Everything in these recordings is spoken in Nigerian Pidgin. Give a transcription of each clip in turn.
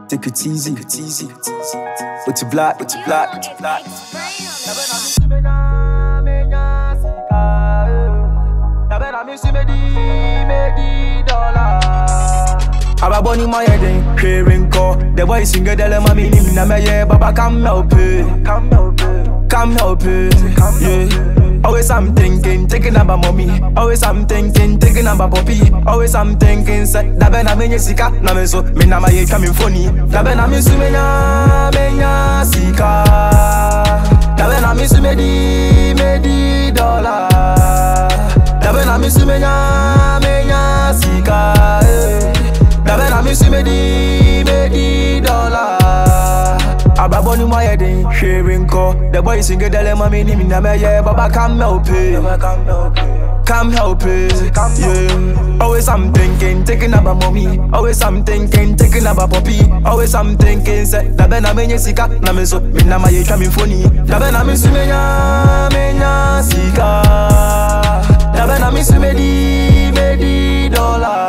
Take it easy, take it easy. With your black, with your black, with your black. Ababo ni my head in hearing call. The boy sing a dele mami ni na me yeah, baba come help it. Come help it. Come help it. Yeah. Always I'm thinking, thinking about mommy. Always I'm thinking, thinking about poppy. Always I'm thinking, say, da ben na me sika, na me so, me na ma ye coming funny. Da ben na me su me na, me nya sika. Da ben na me su me di, me di dollar. Da ben na me su me nya, me nya sika. eh. Da ben na me su me di, me di dollar. Ababo ni my head in hearing call. The boy sing a dele mami ni mi na me yeah, baba come help it. Come help it. Yeah. Always I'm thinking, thinking about mommy. Always I'm thinking, thinking about poppy. Always I'm thinking, say, da ben na me nye sika, na me so, me na ma ye twa me phone. Da ben na me su me nya, me nya sika. Da ben na me su me di, me di dollar.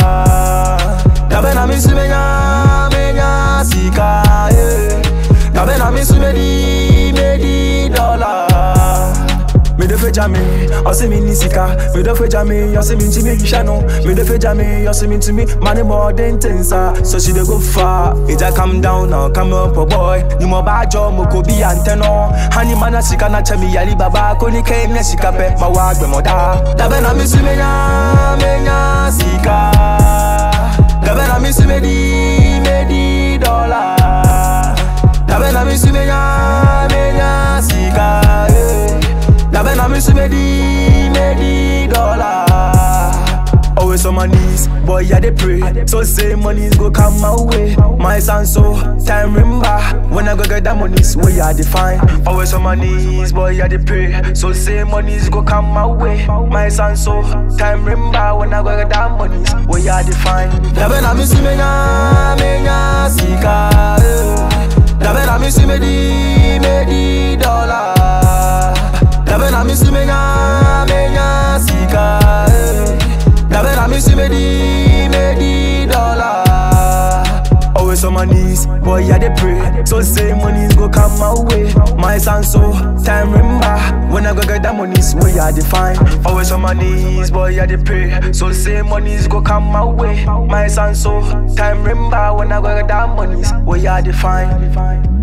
Da ben na me su me nya, me nya sika. Yeah. Da ben na me su me di, me di dollar. Me de fe jame, o se mi ni sika Me de fe jame, o se mi nti mi yisha no Me de fe jame, o se mi nti mi money more than things ah. So she dey go far, it a come down now, come up oh boy Ni mo ba jo mo ko bi anteno Hani mana sika na chami yali baba Ko ni ke me sika pe, ma wa gbe mo da Da be na mi su me nya, me nya sika Da be na mi su me di, me di dollar Da be na mi su me nya, me nya sika eh. Da ben na me su me di, me di dollar Always on my knees, boy I dey pray So say monies go come my way My son so, time remember When I go get that monies, where I define Always on my knees, boy I dey pray So say monies go come my way My son so, time remember When I go get that monies, where I define Da ben na me su me nya, me nya sika eh. Da ben na me su me di, me di dollar Da ben na mi su me nya, me nya sika eh. Da ben na mi su me di, me di dollar Always on my knees, boy I dey pray So say monies go come my way My son so, time remember When I go get that monies, where I define Always on my knees, boy I dey pray So say monies go come my way My son so, time remember When I go get that monies, where I define